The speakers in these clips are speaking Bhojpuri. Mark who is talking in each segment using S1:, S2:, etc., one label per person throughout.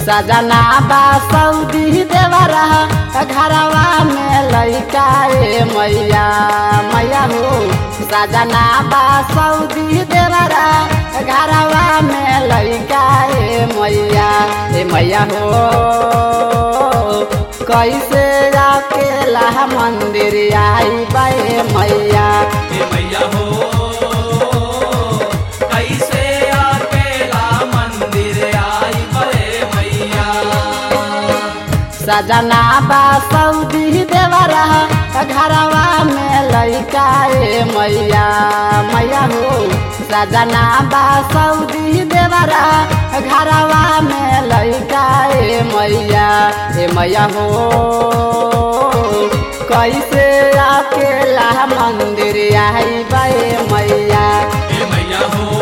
S1: सजना बा सऊदी देवरा घरवा में लैका ए मैया मैया हो सजना बा सऊदी देवरा घरवा में लैका ए मैया ए मैया हो कैसे अकेला मंदिर आई बे मैया
S2: हे मैया हो कैसे अकेला मंदिर आई बड़े मैया
S1: सजना बा सऊदी देवरा घरवा में लैका ए मैया मैया हो सजना बा सऊदी देवरा घरवा में लैका ए मैया ए मैया हो कैसे अकेला मंदिर आई बे मैया
S2: हे मैया हो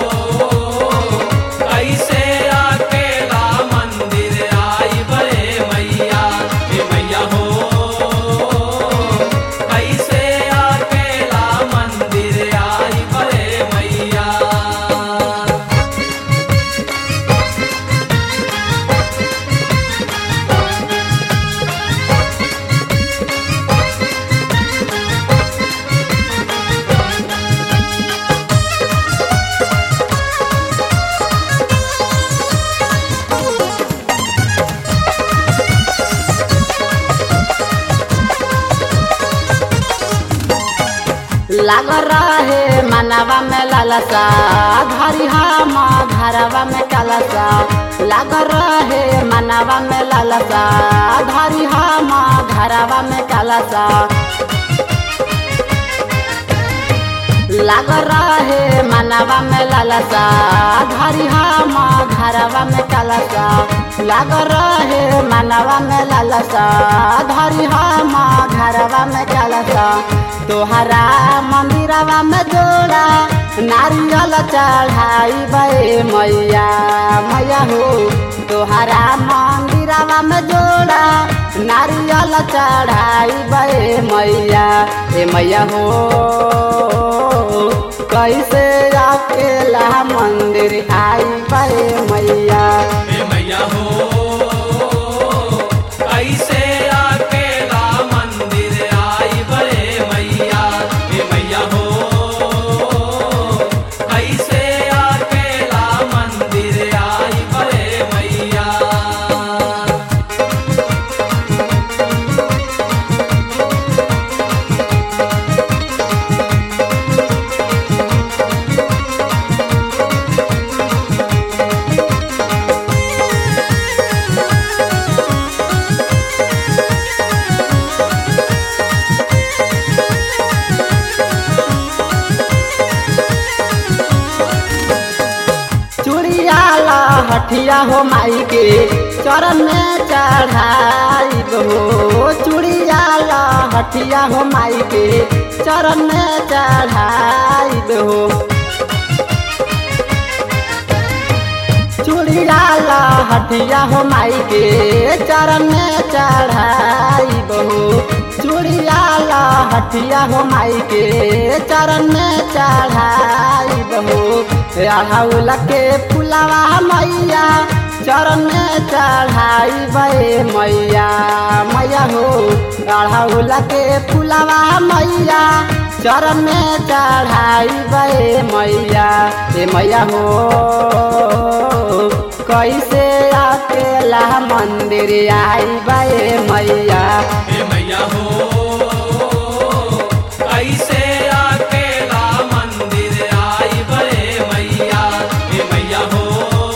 S2: कैसे अकेला मंदिर आई बड़े मैया हे मैया हो कैसे अकेला मंदिर आई बड़े मैया
S1: लाग रहे मनवा में लालसा घरी हम घरवा में कलसा लाग रहे मनवा में लालसा घरी हम घरवा में कलसा लाग रहे मनवा में लालसा घरी हम घरवा में कलसा लाग रहे मनवा में लालसा घरी हम घरवा में कलसा तोहरा मंदिरवा में जोड़ा नारियल चढ़ाई बे मैया मैया हो तोहरा मंदिरवा में जोड़ा नारियल चढ़ाई बे मैया ए मैया हो कैसे अकेला मंदिर आई बे मैया
S2: हे मैया हो कैसे अकेला मंदिर आई बड़े मैया हे मैया हो कैसे अकेला मंदिर आई बड़े मैया
S1: चूड़िया ला हठिया हो माई के चरण में चढ़ाई हो चूड़िया ला हठिया हो माई के चरण में चढ़ाई हो चूड़िया ला हठिया हो माई के चरण में चढ़ाई बहू चूड़िया ला हठिया हो माई के चरण में चढ़ाई बहू अढ़ौल के फुलवा मैया चरण में चढ़ाई बे मैया मैया हो अढ़ौल के फुलवा मैया चरण में चढ़ाई बे मैया ए मैया हो कैसे अकेला मंदिर आई बे मैया
S2: हे मैया हो कैसे अकेला मंदिर आई बड़े मैया हे मैया हो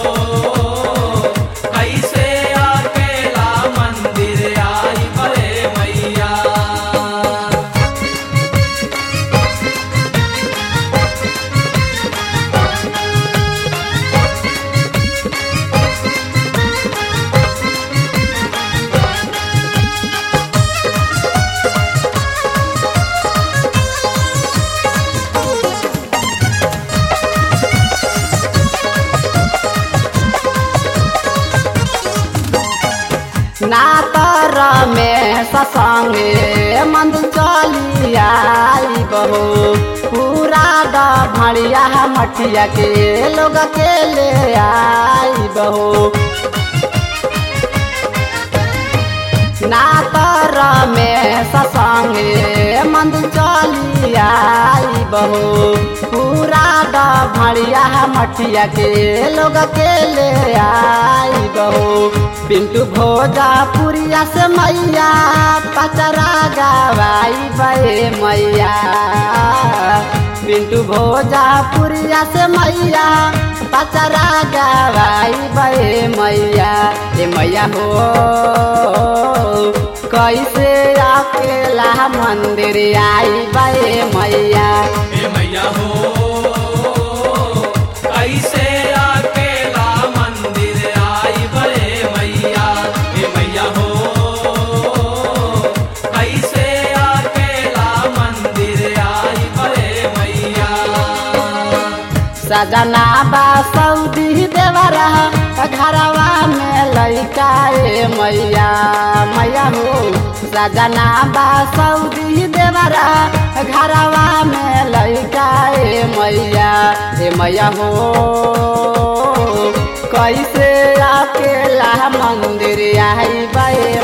S2: कैसे अकेला मंदिर आई बड़े मैया
S1: ना तर में ससंगे मंद चली आई बहो पूरा द भड़िया मठिया के लोग के ले आई बहो में ससंगे मंदिर चली आई बहो पूरा भड़िया मठिया के लोग के ले आई बहो पिंटू भोजा पुरिया से मैया पचरा गवाई बे मैया पिंटू भोजा पुरिया से मैया पचरा गवाई बे मैया ए मैया हो कैसे अकेला मंदिर आई बे मैया
S2: हे मैया हो ऐसे अकेला मंदिर आई बड़े मैया हे मैया हो ऐसे अकेला मंदिर आई बड़े मैया
S1: सजना बा सऊदी देवरा घरवा में लैका ए मैया मैया हो सजना बा सऊदी देवरा घरवा में लैका ए मैया ए मैया हो कैसे अकेला मंदिर आई बे